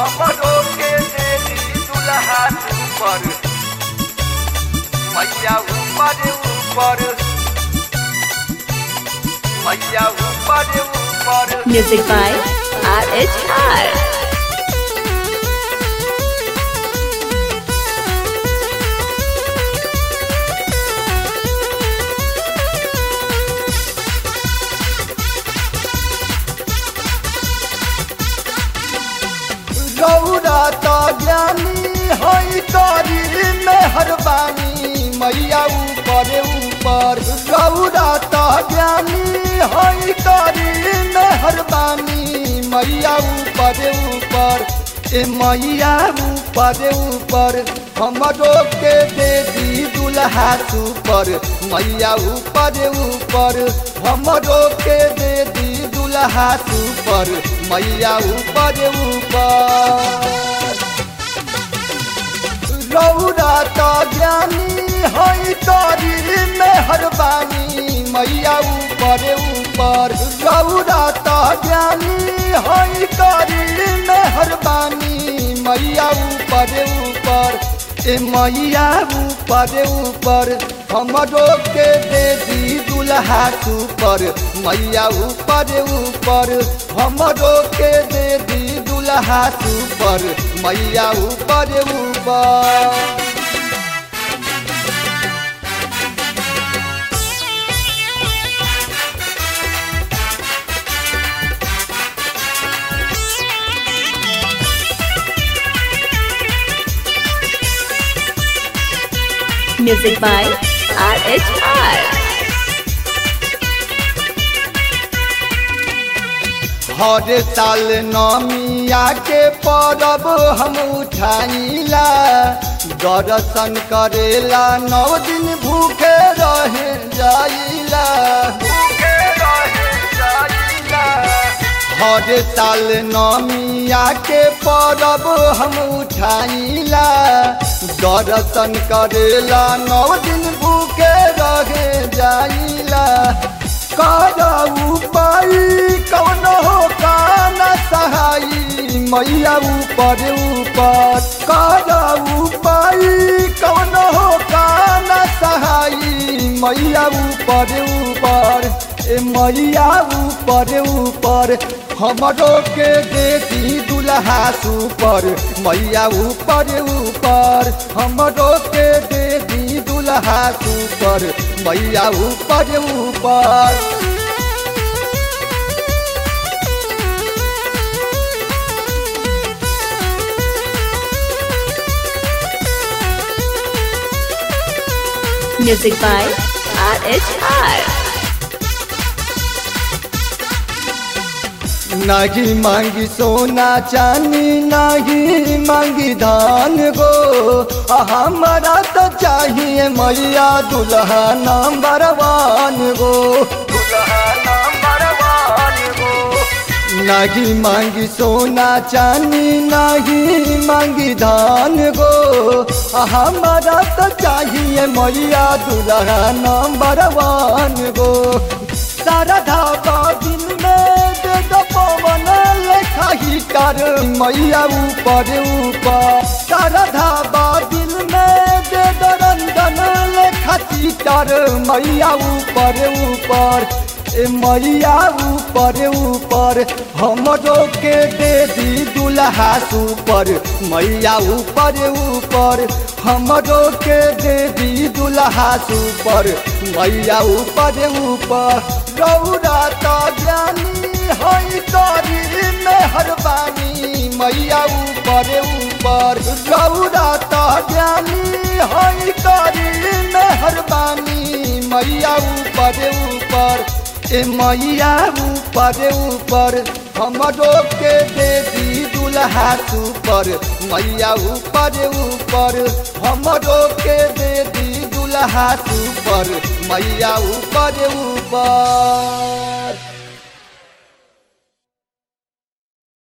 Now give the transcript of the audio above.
हमरो के देवी दुल्हा ऊपर मैया ऊपर ऊपर मैया ऊपर ऊपर Music by RHR. गौरा तो ज्ञानी हई करी मेहरबानी मैया ऊपर ऊपर गौरा तो ज्ञानी हई करी मेहरबानी मैया ऊपर ऊपर ए मैया ऊपर ऊपर हमरो के दे दी दुल्हा सुपर मैया ऊपर ऊपर हमरो के दे दी दुल्हा सुपर मैया ऊपर ऊपर रौरा तो ज्ञानी हई करी मेहरबानी मैया ऊपर ऊपर रौरा तो ज्ञानी हई करी मेहरबानी मैया ऊपर ऊपर ए मैया ऊपर ऊपर हमरो के दे दी दुल्हा सुपर मैया ऊपर ऊपर हमरो के दे दी दुल्हा सुपर मैया ऊपर ऊपर Music by RHR. हर साल नमिया के परब हम उठाइला दर्शन करेला नौ दिन भूखे रह जाइला भूखे रहे जाइला हर साल नमिया के परब हम उठाइला दर्शन करेला नौ दिन भूखे रह जाइला करऊ पाई कौन हो कान सहाई मैया ऊपर ऊपर करऊ पाई कौन हो कान सहाई मैया ऊपर ऊपर ए मैया ऊपर ऊपर हमरो के देती दुल्हा सुपर मैया ऊपर ऊपर हमरो के देती दुल्हा सुपर मैया ऊपर ऊपर Music by RHR. नहीं मांगी सोना चांदी नहीं मांगी धान गो आ हमारा तो चाहिए मैया दुल्हा नंबर वन गो दुल्हा नंबर वन गो नहीं मांगी सोना चांदी नहीं मांगी धान गो आ हमारा तो चाहिए मैया दुल्हा नंबर वन गो सारा धाबा दिन में दे दो पवन लेखा ही कर मैया ऊपर ऊपर सारा धाबा दिन में दे दो रंजन लेखा चीटर मैया ऊपर ऊपर ए मैया ऊपर ऊपर हमरो के दे दी दुल्हा सुपर मैया ऊपर ऊपर हमरो के दे दी दुल्हा सुपर मैया ऊपर ऊपर गौरा तो ज्ञानी हई करी मेहरबानी मैया ऊपर ऊपर गौरा तो ज्ञानी हई करी मेहरबानी मैया ऊपर ऊपर ए मैया ऊपर ऊपर हमरो के दे दी दुल्हा सुपर मैया ऊपर ऊपर हमरो के दे दी दुल्हा सुपर मैया ऊपर ऊपर